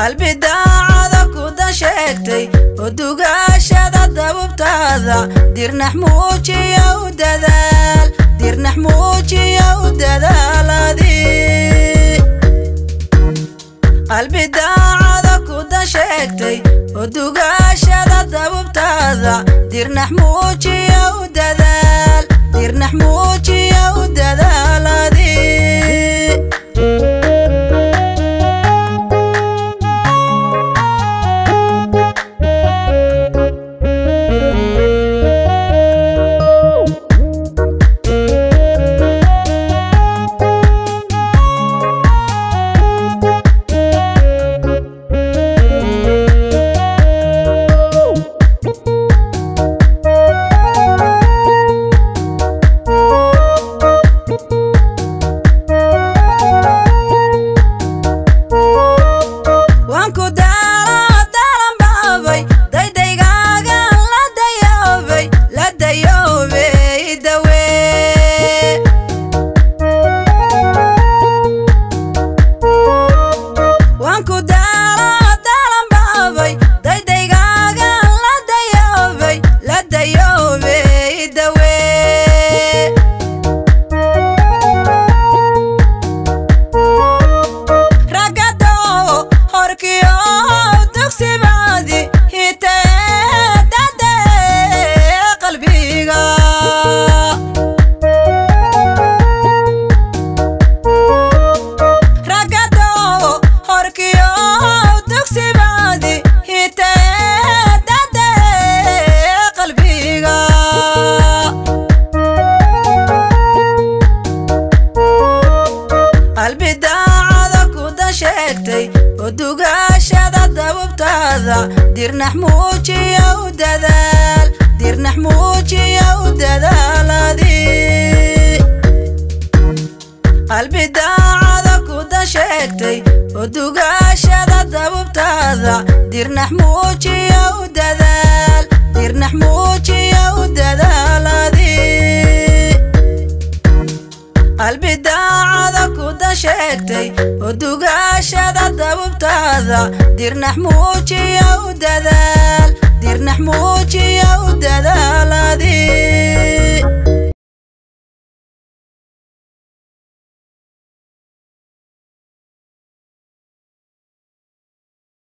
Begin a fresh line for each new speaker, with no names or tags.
qalbi daacada kuda sheegtay oo dugaashada dabubtaada dirnax muujiya u dadaal dirnax muujiya u dadaaladi qalbi daacada kuda sheegtay oo dugaashada dabubtaada dirnax muujiya u dadaal dirnax muujiya u dadaaladi waan ku daalo dalan baabay daydaygaga la dayoobay la dayoobay dawee waan ku daalo dalan baabay daydaygaga la dayoobay la dayoobay dawee ragado horkiyo dugsibaadi hiteedade qalbiga ragado horkiyo dugsibaadi hiteedade qalbiga qalbi daacada kuda sheegtay oo dugaashada dabubtaada dirnax muujiya u dadaal dirnax muujiya u dadaaladi qalbi daacada kuda sheegtay oo dugaashada dabubtaada dirnax muujiya u dadaal dirnax muujiya u dadaaladi qalbi daacada kuda sheegtay oo dugaashada dabubtaada dirnax muujiya u dadaal